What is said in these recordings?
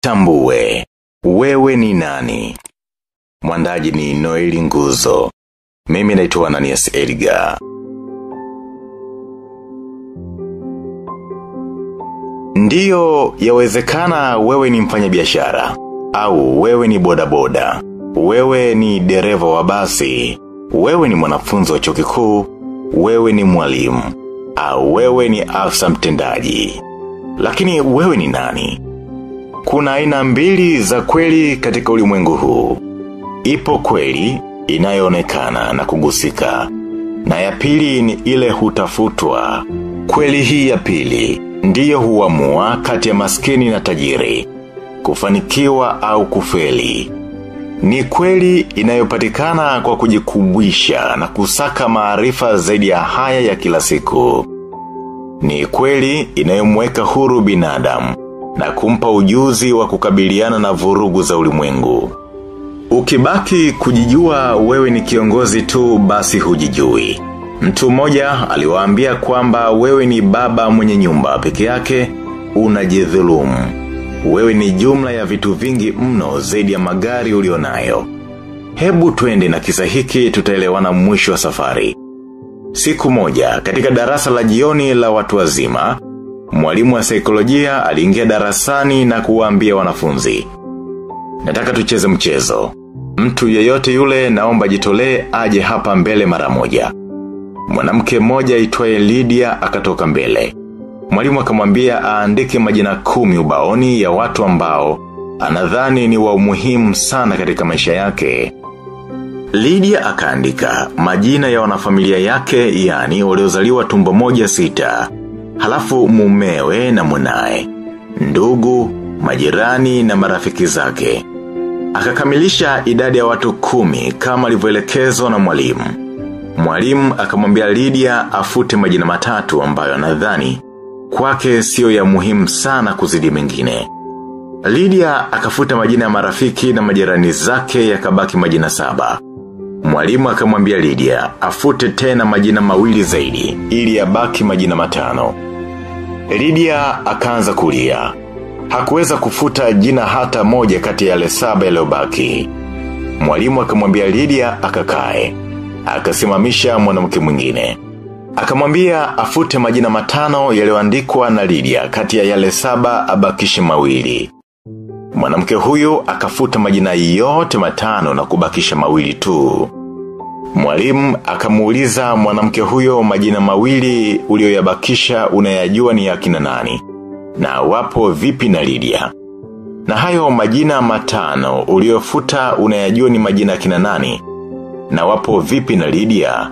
Jitambue, wewe ni nani? Mwandaji ni Noeli Nguzo. Mimi naitwa Ananias Edgar. Ndiyo, yawezekana wewe ni mfanya biashara au wewe ni bodaboda, wewe ni dereva wa basi, wewe ni mwanafunzi wa chuo kikuu, wewe ni mwalimu, au wewe ni afisa mtendaji. Lakini wewe ni nani? Kuna aina mbili za kweli katika ulimwengu huu. Ipo kweli inayoonekana na kugusika. Na ya pili ni ile hutafutwa. Kweli hii ya pili ndiyo huamua kati ya maskini na tajiri. Kufanikiwa au kufeli. Ni kweli inayopatikana kwa kujikubwisha na kusaka maarifa zaidi ya haya ya kila siku. Ni kweli inayomweka huru binadamu na kumpa ujuzi wa kukabiliana na vurugu za ulimwengu. Ukibaki kujijua wewe ni kiongozi tu basi hujijui. Mtu mmoja aliwaambia kwamba wewe ni baba mwenye nyumba peke yake unajidhulumu. Wewe ni jumla ya vitu vingi mno zaidi ya magari ulionayo. Hebu twende na kisa hiki tutaelewana mwisho wa safari. Siku moja, katika darasa la jioni la watu wazima, mwalimu wa saikolojia aliingia darasani na kuwaambia wanafunzi. Nataka tucheze mchezo. Mtu yeyote yule naomba jitolee aje hapa mbele mara moja. Mwanamke mmoja aitwaye Lydia akatoka mbele. Mwalimu akamwambia aandike majina kumi ubaoni ya watu ambao anadhani ni wa umuhimu sana katika maisha yake. Lydia akaandika majina ya wanafamilia yake yani waliozaliwa tumbo moja sita. Halafu mumewe na mwanae, ndugu, majirani na marafiki zake. Akakamilisha idadi ya watu kumi kama alivyoelekezwa na mwalimu. Mwalimu akamwambia Lydia afute majina matatu ambayo anadhani kwake sio ya muhimu sana kuzidi mengine. Lydia akafuta majina ya marafiki na majirani zake yakabaki majina saba. Mwalimu akamwambia Lydia afute tena majina mawili zaidi ili yabaki majina matano. Lydia akaanza kulia. Hakuweza kufuta jina hata moja kati ya yale saba yaliyobaki. Mwalimu akamwambia Lydia akakae. Akasimamisha mwanamke mwingine. Akamwambia afute majina matano yaliyoandikwa na Lydia kati ya yale saba abakishe mawili. Mwanamke huyu akafuta majina yote matano na kubakisha mawili tu. Mwalimu akamuuliza mwanamke huyo majina mawili ulioyabakisha unayajua ni ya kina nani. Na wapo vipi na Lydia. Na hayo majina matano uliofuta unayajua ni majina ya kina nani. Na wapo vipi na Lydia.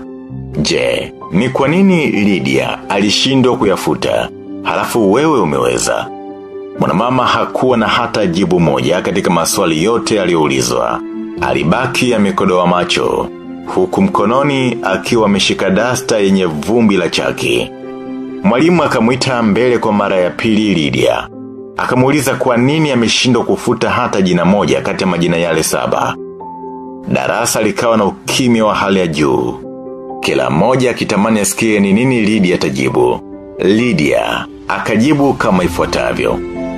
Je, ni kwa nini Lydia alishindwa kuyafuta? Halafu wewe umeweza. Mwanamama hakuwa na hata jibu moja katika maswali yote aliyoulizwa. Alibaki amekodoa macho. Huku mkononi akiwa ameshika dasta yenye vumbi la chaki. Mwalimu akamwita mbele kwa mara ya pili Lydia. Akamuuliza kwa nini ameshindwa kufuta hata jina moja kati ya majina yale saba. Darasa likawa na ukimya wa hali ya juu. Kila mmoja akitamani asikie ni nini Lydia atajibu. Lydia akajibu kama ifuatavyo.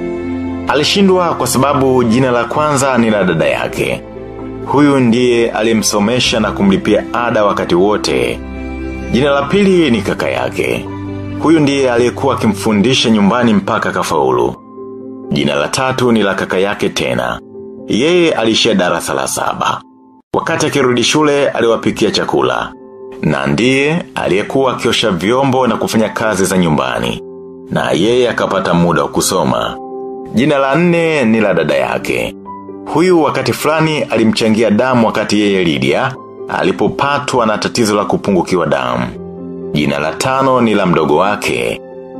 Alishindwa kwa sababu jina la kwanza ni la dada yake. Huyu ndiye alimsomesha na kumlipia ada wakati wote. Jina la pili ni kaka yake. Huyu ndiye aliyekuwa akimfundisha nyumbani mpaka kafaulu. Jina la tatu ni la kaka yake tena. Yeye alishia darasa la saba. Wakati akirudi shule aliwapikia chakula. Na ndiye aliyekuwa akiosha vyombo na kufanya kazi za nyumbani. Na yeye akapata muda wa kusoma. Jina la nne ni la dada yake. Huyu wakati fulani alimchangia damu wakati yeye Lydia, alipopatwa na tatizo la kupungukiwa damu. Jina la tano ni la mdogo wake.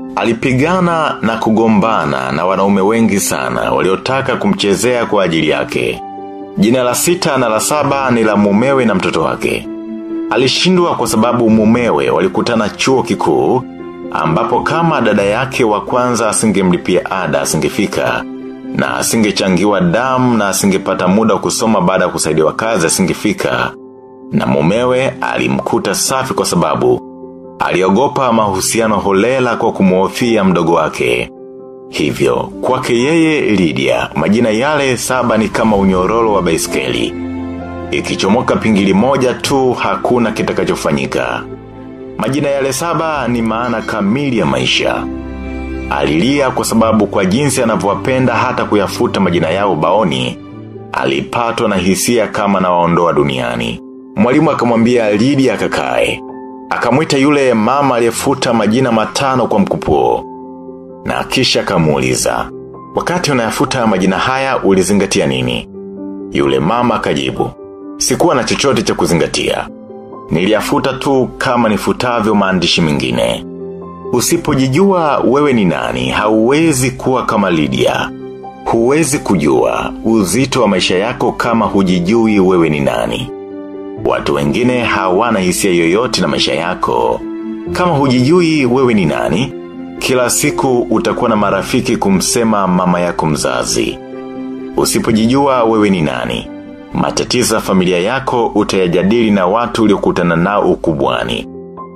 Alipigana na kugombana na wanaume wengi sana waliotaka kumchezea kwa ajili yake. Jina la sita na la saba ni la mumewe na mtoto wake. Alishindwa kwa sababu mumewe walikutana chuo kikuu ambapo kama dada yake wa kwanza asingemlipia ada asingefika na asingechangiwa damu na asingepata muda wa kusoma baada ya kusaidiwa kazi asingefika na mumewe alimkuta safi kwa sababu aliogopa mahusiano holela kwa kumuhofia mdogo wake Hivyo, kwake yeye Lydia, majina yale saba ni kama unyororo wa baiskeli. Ikichomoka pingili moja tu hakuna kitakachofanyika. Majina yale saba ni maana kamili ya maisha. Alilia kwa sababu kwa jinsi anavyowapenda hata kuyafuta majina yao baoni, alipatwa na hisia kama na waondoa duniani. Mwalimu akamwambia Lydia akakae. Akamwita yule mama aliyefuta majina matano kwa mkupuo. Na kisha akamuuliza, wakati unayafuta majina haya ulizingatia nini? Yule mama akajibu, sikuwa na chochote cha kuzingatia. Niliyafuta tu kama nifutavyo maandishi mengine. Usipojijua wewe ni nani, hauwezi kuwa kama Lydia. Huwezi kujua uzito wa maisha yako kama hujijui wewe ni nani. Watu wengine hawana hisia yoyote na maisha yako. Kama hujijui wewe ni nani, kila siku utakuwa na marafiki kumsema mama yako mzazi. Usipojijua wewe ni nani, matatizo ya familia yako utayajadili na watu uliokutana nao ukubwani.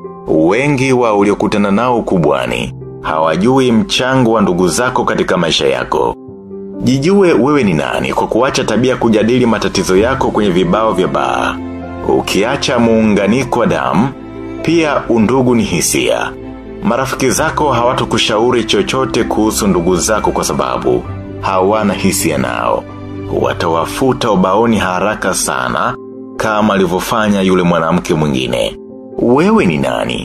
Wengi wa uliokutana nao ukubwani, hawajui mchango wa ndugu zako katika maisha yako. Jijue wewe ni nani kwa kuacha tabia kujadili matatizo yako kwenye vibao vya baa. Ukiacha muunganiko wa damu, pia undugu ni hisia. Marafiki zako hawatakushauri chochote kuhusu ndugu zako kwa sababu hawana hisia nao. Watawafuta ubaoni haraka sana kama alivyofanya yule mwanamke mwingine. Wewe ni nani?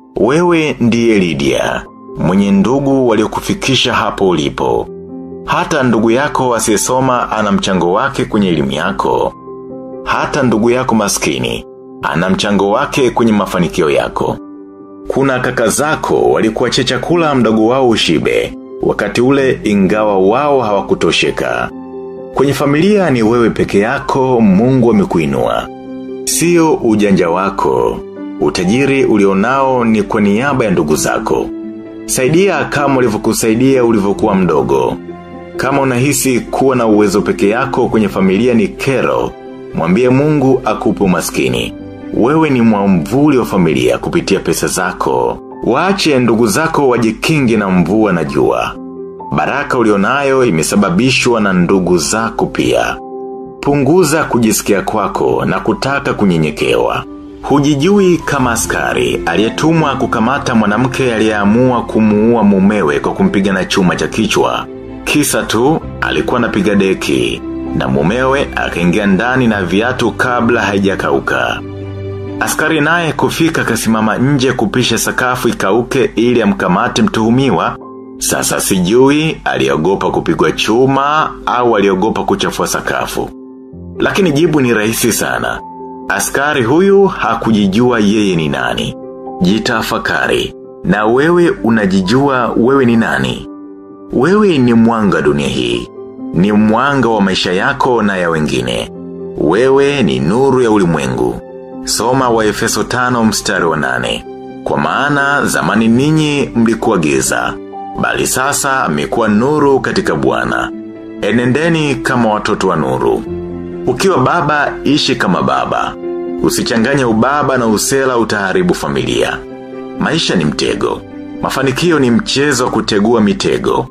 Wewe ndiye Lydia, mwenye ndugu waliokufikisha hapo ulipo. Hata ndugu yako asiyesoma ana mchango wake kwenye elimu yako. Hata ndugu yako maskini, ana mchango wake kwenye mafanikio yako. Kuna kaka zako walikuachia chakula mdogo wao ushibe, wakati ule ingawa wao hawakutosheka. Kwenye familia ni wewe peke yako mungu amekuinua. Sio ujanja wako, utajiri ulionao ni kwa niaba ya ndugu zako. Saidia kama ulivyokusaidia ulivyokuwa mdogo. Kama unahisi kuwa na uwezo peke yako kwenye familia ni kero, mwambie mungu akupe umaskini. Wewe ni mwamvuli wa familia kupitia pesa zako. Waache ndugu zako wajikingi na mvua na jua. Baraka ulionayo imesababishwa na ndugu zako pia. Punguza kujisikia kwako na kutaka kunyenyekewa. Hujijui kama askari, aliyetumwa kukamata mwanamke aliyeamua kumuua mumewe kwa kumpiga na chuma cha kichwa. Kisa tu, alikuwa anapiga deki, na mumewe akaingia ndani na viatu kabla haijakauka. Askari naye kufika kasimama nje kupisha sakafu ikauke ili amkamate mtuhumiwa. Sasa sijui aliogopa kupigwa chuma au aliogopa kuchafua sakafu. Lakini jibu ni rahisi sana. Askari huyu hakujijua yeye ni nani. Jitafakari. Na wewe unajijua wewe ni nani? Wewe ni mwanga dunia hii. Ni mwanga wa maisha yako na ya wengine. Wewe ni nuru ya ulimwengu. Soma wa Efeso 5 mstari wa nane. Kwa maana zamani ninyi mlikuwa giza, bali sasa mmekuwa nuru katika Bwana. Enendeni kama watoto wa nuru. Ukiwa baba, ishi kama baba. Usichanganye ubaba na usela utaharibu familia. Maisha ni mtego. Mafanikio ni mchezo wa kutegua mitego.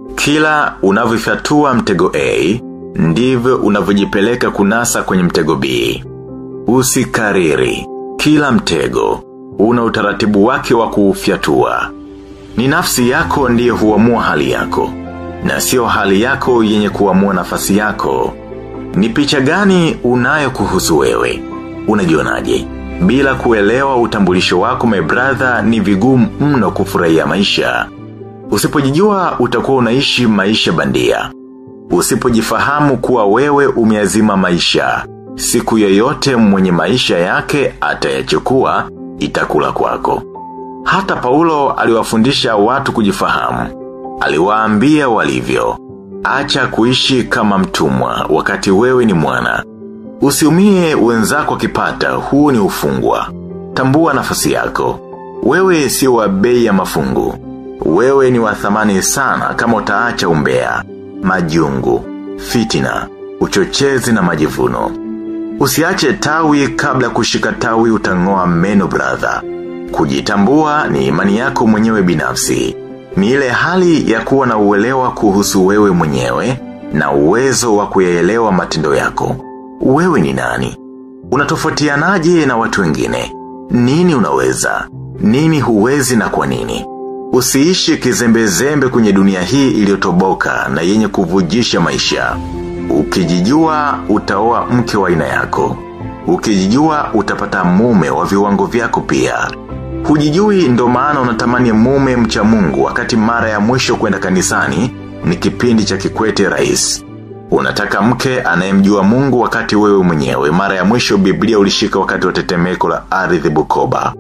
Kila unavyofyatua mtego A, ndivyo unavyojipeleka kunasa kwenye mtego B. Usikariri. Kila mtego, una utaratibu wake wa kuufyatua. Ni nafsi yako ndiye huamua hali yako. Na sio hali yako yenye kuamua nafasi yako. Ni picha gani unayo kuhusu wewe? Unajionaje? Bila kuelewa utambulisho wako my brother ni vigumu mno kufurahia maisha. Usipojijua utakuwa unaishi maisha bandia. Usipojifahamu kuwa wewe umeazima maisha. Siku yoyote mwenye maisha yake atayachukua itakula kwako. Hata Paulo aliwafundisha watu kujifahamu. Aliwaambia walivyo. Acha kuishi kama mtumwa wakati wewe ni mwana. Usiumie wenzako kipata huu ni ufungwa. Tambua nafasi yako. Wewe si wa bei ya mafungu. Wewe ni wa thamani sana kama utaacha umbea, majungu, fitina, uchochezi na majivuno. Usiache tawi kabla kushika tawi utangoa meno brother. Kujitambua ni imani yako mwenyewe binafsi. Ni ile hali ya kuwa na uelewa kuhusu wewe mwenyewe na uwezo wa kuyaelewa matendo yako. Wewe ni nani? Unatofautianaje na watu wengine? Nini unaweza? Nini huwezi na kwa nini? Usiishi kizembe-zembe kwenye dunia hii iliyotoboka na yenye kuvujisha maisha. Ukijijua utaoa mke wa aina yako. Ukijijua utapata mume wa viwango vyako pia. Hujijui ndo maana unatamani mume mcha mungu wakati mara ya mwisho kwenda kanisani ni kipindi cha kikwete rais. Unataka mke anayemjua mungu wakati wewe mwenyewe mara ya mwisho biblia ulishika wakati wa tetemeko la ardhi bukoba.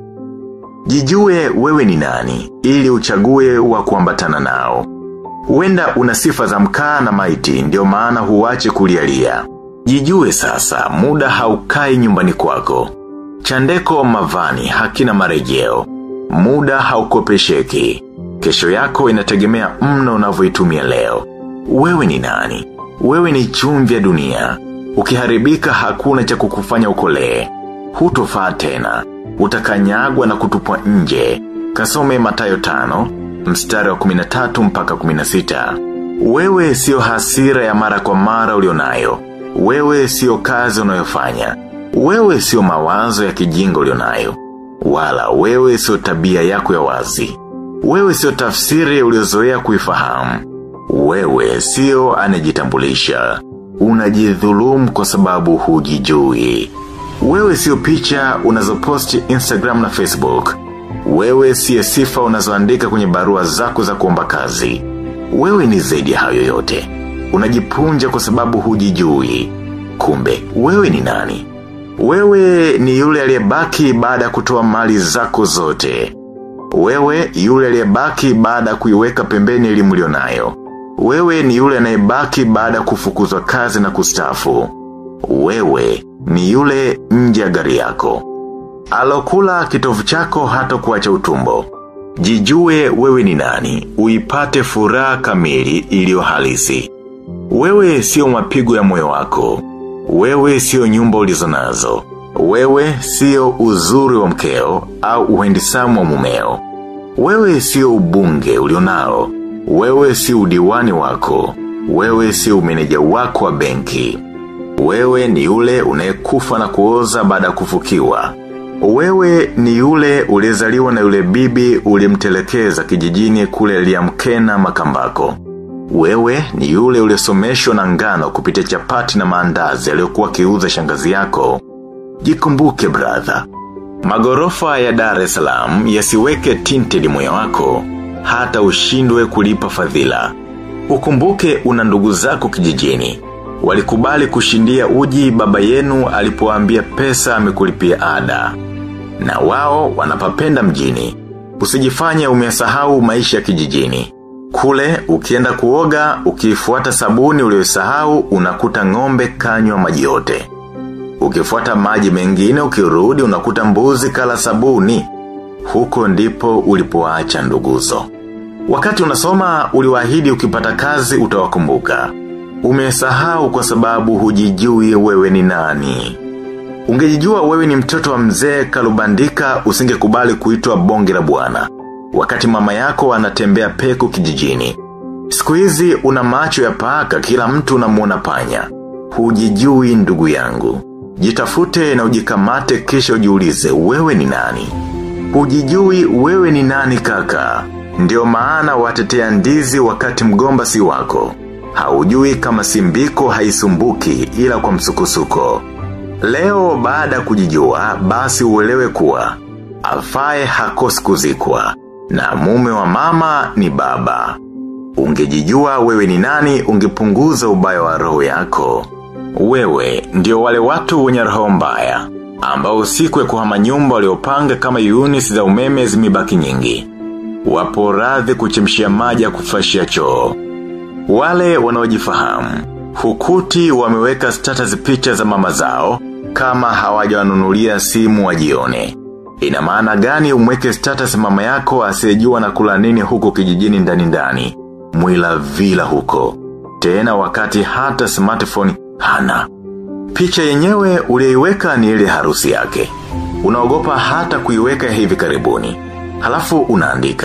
Jijue wewe ni nani, ili uchague wa kuambatana nao. Huenda una sifa za mkaa na maiti, ndio maana huwache kulialia. Jijue sasa, muda haukai nyumbani kwako. Chandeko mavani hakina marejeo. Muda haukopesheki. Kesho yako inategemea mno unavyoitumia leo. Wewe ni nani? Wewe ni chumvi ya dunia. Ukiharibika hakuna cha kukufanya ukolee. Hutofaa tena. Utakanyagwa na kutupwa nje. Kasome matayo tano, mstari wa 13 mpaka 16. Wewe sio hasira ya mara kwa mara ulionayo. Wewe sio kazi unayofanya. Wewe sio mawazo ya kijinga ulionayo. Wala wewe sio tabia yako ya wazi. Wewe sio tafsiri uliozoea kuifahamu. Wewe sio anajitambulisha. Unajidhulumu kwa sababu hujijui. Wewe sio picha unazoposti Instagram na Facebook. Wewe siye sifa unazoandika kwenye barua zako za kuomba kazi. Wewe ni zaidi ya hayo yote. Unajipunja kwa sababu hujijui. Kumbe, wewe ni nani? Wewe ni yule aliyebaki baada ya kutoa mali zako zote. Wewe yule aliyebaki baada ya kuiweka pembeni elimu ulionayo. Wewe ni yule anayebaki baada ya kufukuzwa kazi na kustafu. Wewe ni yule nje ya gari yako. Alokula kitovu chako hata kuacha utumbo. Jijue wewe ni nani, uipate furaha kamili iliyo halisi. Wewe sio mapigo ya moyo wako. Wewe sio nyumba ulizonazo. Wewe sio uzuri wa mkeo au uhendisamu wa mumeo. Wewe sio ubunge ulionao. Wewe sio udiwani wako. Wewe sio umeneja wako wa benki. Wewe ni yule unayekufa na kuoza baada ya kufukiwa. Wewe ni yule ulizaliwa na yule bibi ulimtelekeza kijijini kule liamkena makambako. Wewe ni yule uliosomeshwa na ngano kupitia chapati na maandazi aliyokuwa kiuza shangazi yako. Jikumbuke brother. Magorofa ya Dar es Salaam yasiweke tinted moyo wako hata ushindwe kulipa fadhila. Ukumbuke una ndugu zako kijijini. Walikubali kushindia uji baba yenu alipoambia pesa amekulipia ada. Na wao wanapapenda mjini. Usijifanye umesahau maisha kijijini. Kule, ukienda kuoga, ukifuata sabuni uliyosahau unakuta ngombe kanywa maji yote. Ukifuata maji mengine ukirudi unakuta mbuzi kala sabuni. Huko ndipo ulipoacha nduguzo. Wakati unasoma uliwaahidi ukipata kazi utawakumbuka. Umesahau kwa sababu hujijui wewe ni nani. Ungejijua wewe ni mtoto wa mzee kalubandika usingekubali kuitwa bonge la bwana wakati mama yako anatembea peku kijijini. Siku hizi una macho ya paka kila mtu unamuona panya. Hujijui ndugu yangu. Jitafute na ujikamate kisha ujiulize wewe ni nani. Hujijui wewe ni nani kaka. Ndio maana watetea ndizi wakati mgomba si wako. Haujui kama simbiko haisumbuki ila kwa msukusuko. Leo baada kujijua basi uelewe kuwa. Afae hakosi kuzikwa. Na mume wa mama ni baba. Ungejijua wewe ni nani ungepunguza ubaya wa roho yako. Wewe ndio wale watu wenye roho mbaya. Ambao usiku ya kuhama nyumba waliopanga kama units za umeme zimebaki nyingi. Wapo radhi kuchemshia maji ya kufashia choo. Wale wanaojifahamu. Hukuti wameweka status picha za mama zao kama hawajawanunulia simu wajione. Ina maana gani umweke status mama yako asiyejua na kula nini huko kijijini ndani ndani. Mwila vila huko. Tena wakati hata smartphone hana. Picha yenyewe ulioiweka ni ile harusi yake. Unaogopa hata kuiweka hivi karibuni. Halafu unaandika.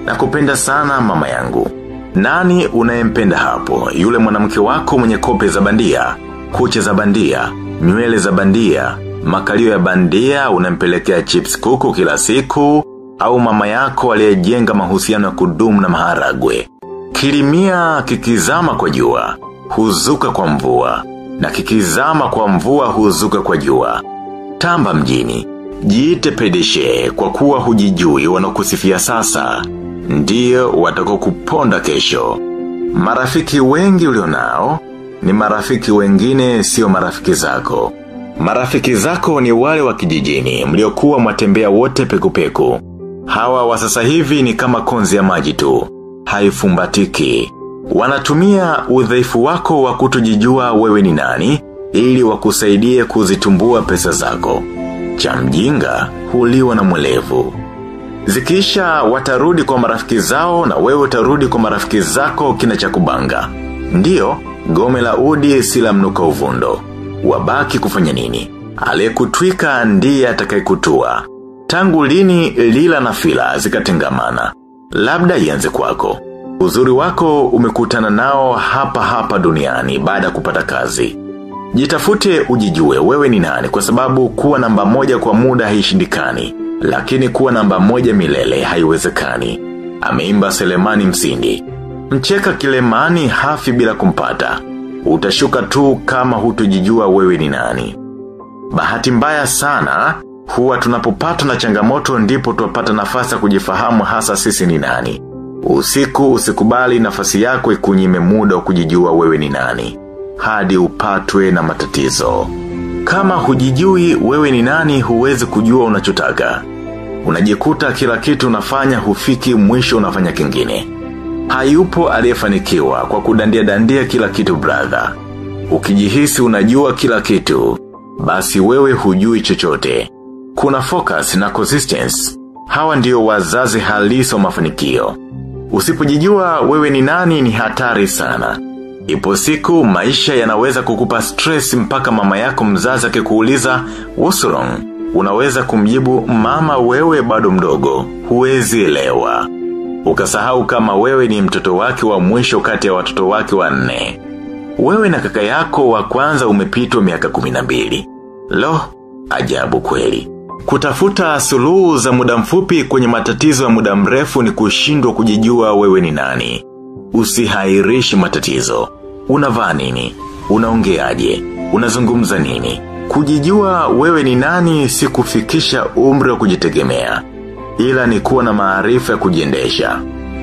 na kupenda sana mama yangu. Nani unayempenda hapo? Yule mwanamke wako mwenye kope za bandia, kucha za bandia, nywele za bandia, makalio ya bandia unampelekea chips kuku kila siku, au mama yako aliyejenga mahusiano ya kudumu na maharagwe. Kilimia kikizama kwa jua, huzuka kwa mvua, na kikizama kwa mvua huzuka kwa jua. Tamba mjini, jiite pedeshe kwa kuwa hujijui wanakusifia sasa, ndiyo watako kuponda kesho. Marafiki wengi ulionao, ni marafiki wengine sio marafiki zako. Marafiki zako ni wale wa kijijini, mliokuwa mwatembea wote pekupeku. Hawa wa sasa hivi ni kama konzi ya maji tu, haifumbatiki. Wanatumia udhaifu wako wa kutojijua wewe ni nani, ili wakusaidie kuzitumbua pesa zako. Cha mjinga, huliwa na mwelevu. Zikisha watarudi kwa marafiki zao na wewe utarudi kwa marafiki zako kina cha kubanga. Ndiyo, gome la udi sila mnuka uvundo. Wabaki kufanya nini? Aliyekutwika ndiye atakayekutua. Tangu lini lila na fila zikatengamana. Labda ianze kwako. Uzuri wako umekutana nao hapa hapa duniani baada ya kupata kazi. Jitafute ujijue wewe ni nani kwa sababu kuwa namba moja kwa muda haishindikani. Lakini kuwa namba moja milele haiwezekani. Ameimba Selemani Msindi. Mcheka kilemani hafi bila kumpata. Utashuka tu kama hutujijua wewe ni nani. Bahati mbaya sana, huwa tunapopatwa na changamoto ndipo tuwapata nafasi ya kujifahamu hasa sisi ni nani. Usiku usikubali nafasi yako ikunyime muda wa kujijua wewe ni nani. Hadi upatwe na matatizo. Kama hujijui wewe ni nani huwezi kujua unachotaka. Unajikuta kila kitu unafanya hufiki mwisho unafanya kingine. Hayupo aliyefanikiwa kwa kudandia dandia kila kitu brother. Ukijihisi unajua kila kitu, basi wewe hujui chochote. Kuna focus na consistency. Hawa ndio wazazi halisi wa mafanikio. Usipojijua wewe ni nani ni hatari sana. Ipo siku maisha yanaweza kukupa stress mpaka mama yako mzazi akikuuliza what's wrong? Unaweza kumjibu mama wewe bado mdogo, huwezi elewa. Ukasahau kama wewe ni mtoto wake wa mwisho kati ya watoto wake wa nne. Wewe na kaka yako wa kwanza umepitwa miaka kuminambili. Lo, ajabu kweli. Kutafuta suluhu za muda mfupi kwenye matatizo ya muda mrefu ni kushindwa kujijua wewe ni nani. Usihairishi matatizo. Unavaa nini? Unaongeaje? Unazungumza nini? Kujijua wewe ni nani si kufikisha umri wa kujitegemea. Ila ni kuwa na maarifa ya kujiendesha.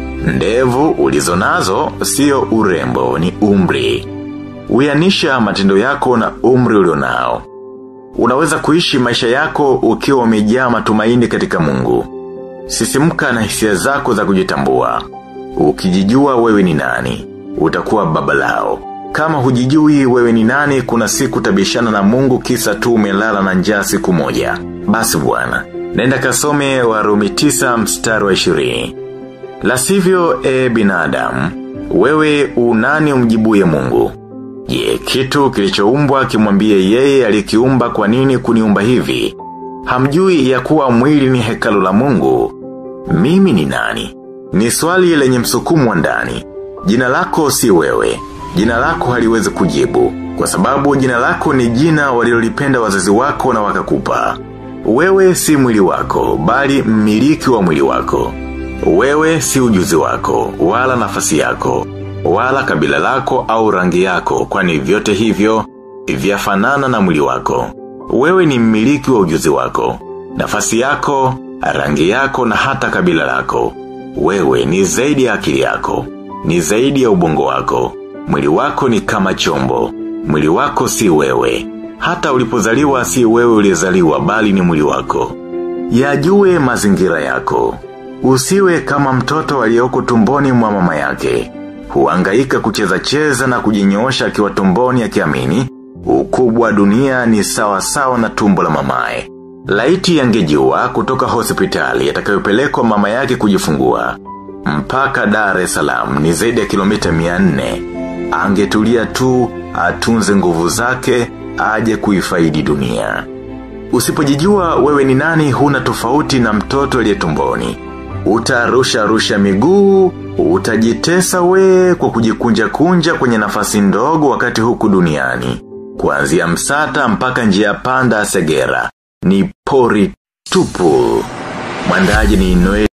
Ndevu ulizonazo sio urembo ni umri. Uyanisha matendo yako na umri ulionao. Unaweza kuishi maisha yako ukiwa umejaa matumaini katika mungu. Sisimka na hisia zako za kujitambua. Ukijijua wewe ni nani. Utakuwa baba lao. Kama hujijui wewe ni nani kuna siku tabishana na mungu kisa tu umelala na njaa siku moja. Basi bwana Nenda kasome warumi tisa mstari wa ishirini. La sivyo e binadamu, wewe unani umjibuye mungu. Je, kitu kilichoumbwa kimwambie yeye alikiumba kwa nini kuniumba hivi? Hamjui ya kuwa mwili ni hekalu la mungu. Mimi ni nani? Ni swali lenye msukumu wa ndani. Jina lako si wewe. Jina lako haliwezi kujibu. Kwa sababu jina lako ni jina walilolipenda wazazi wako na wakakupa. Wewe si mwili wako, bali mmiliki wa mwili wako. Wewe si ujuzi wako, wala nafasi yako, wala kabila lako au rangi yako, kwani vyote hivyo, vyafanana na mwili wako. Wewe ni mmiliki wa ujuzi wako, nafasi yako, rangi yako na hata kabila lako. Wewe ni zaidi ya akili yako, ni zaidi ya ubongo wako. Mwili wako ni kama chombo, mwili wako si wewe. Hata ulipozaliwa si wewe ulizaliwa bali ni mwili wako. Yajue mazingira yako. Usiwe kama mtoto aliyoko tumboni mwa mama yake. Huangaika kucheza cheza na kujinyoosha akiwa tumboni akiamini ukubwa dunia ni sawa sawa na tumbo la mamae. Laiti yangejua kutoka hospitali atakayopelekwa mama yake kujifungua. Mpaka Dar es Salaam ni zaidi ya kilomita 400. Angetulia tu atunze nguvu zake aje kuifaidi dunia. Usipojijua wewe ni nani huna tofauti na mtoto aliye tumboni. utarusha rusha miguu, utajitesa we kwa kujikunja kunja kwenye nafasi ndogo wakati huku duniani. Kuanzia msata mpaka njia panda segera. Ni pori tupu. Mwandaji ni Noel